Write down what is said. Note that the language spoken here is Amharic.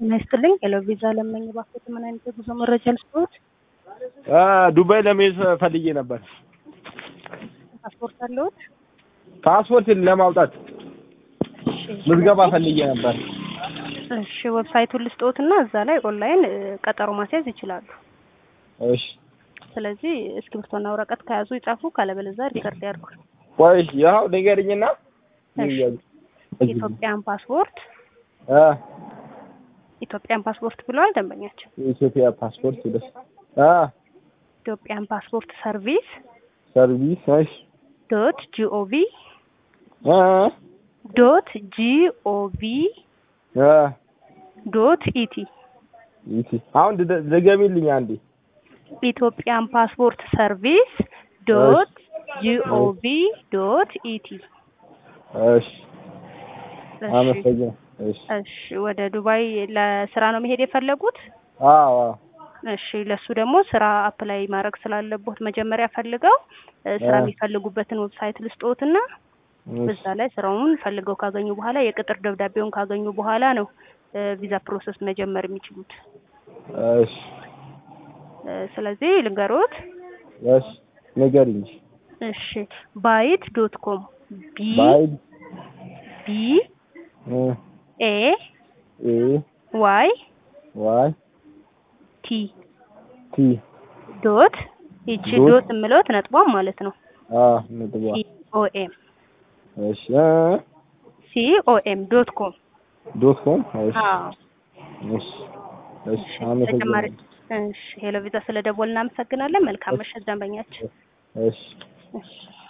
ጤና ይስጥልኝ። ሄሎ ቪዛ ለመኝ ባክዎት፣ ምን አይነት የጉዞ መረጃ ልስጥዎት? ዱባይ ለመሄድ ፈልጌ ነበር። ፓስፖርት አለዎት? ፓስፖርት ለማውጣት እሺ፣ ምዝገባ ፈልጌ ነበር። እሺ ዌብሳይቱን ልስጥዎትና እዛ ላይ ኦንላይን እ፣ ቀጠሮ ማስያዝ ይችላሉ። እሺ ስለዚህ እስክሪብቶና ወረቀት ከያዙ ይጻፉ፣ ካለበለዚያ ሪከርድ ያድርጉ። ቆይ ያው ንገሪኝና እሺ። ኢትዮጵያን ፓስፖርት አ ኢትዮጵያን ፓስፖርት ብለዋል ደንበኛችን። የኢትዮጵያ ፓስፖርት ደስ አ ኢትዮጵያን ፓስፖርት ሰርቪስ ሰርቪስ እሺ ዶት ጂኦቪ አ ዶት ጂኦቪ አ ዶት ኢቲ ይቺ አሁን ድ- ድገሚልኝ አንዴ። ኢትዮጵያን ፓስፖርት ሰርቪስ ዶት ጂኦቪ ዶት ኢቲ። እሺ አመሰግናለሁ። እሺ እሺ ወደ ዱባይ ለስራ ነው መሄድ የፈለጉት? አዎ አዎ እሺ ለሱ ደግሞ ስራ አፕላይ ማድረግ ስላለቦት መጀመሪያ ፈልገው እ፣ ስራ አ። የሚፈልጉበትን ዌብሳይት ልስጦትና እሺ በዛ ላይ ስራውን ፈልገው ካገኙ በኋላ የቅጥር ደብዳቤውን ካገኙ በኋላ ነው እ፣ ቪዛ ፕሮሰስ መጀመር የሚችሉት። እሺ እ፣ ስለዚህ ልንገሮት። እሺ ንገሪኝ። እሺ ባይት ዶት ኮም ቢ ባይ ቢ እ ኤ ኤ ዋይ ዋይ ቲ ቲ ዶት ይቺ ዶት ዶት የምለውት ነጥቧም ማለት ነው አ ነጥቧ ሲ ኦ ኤም እሺ እ ሲ ኦ ኤም ዶት ኮም ዶት ኮም እሺ አዎ እሺ እሺ ተጨማሪ አመሰግናለሁ። እሺ ሄሎ ቪዛ ስለ ደወል እናመሰግናለን። መልካም ምሽት ደንበኛችን። እሺ እሺ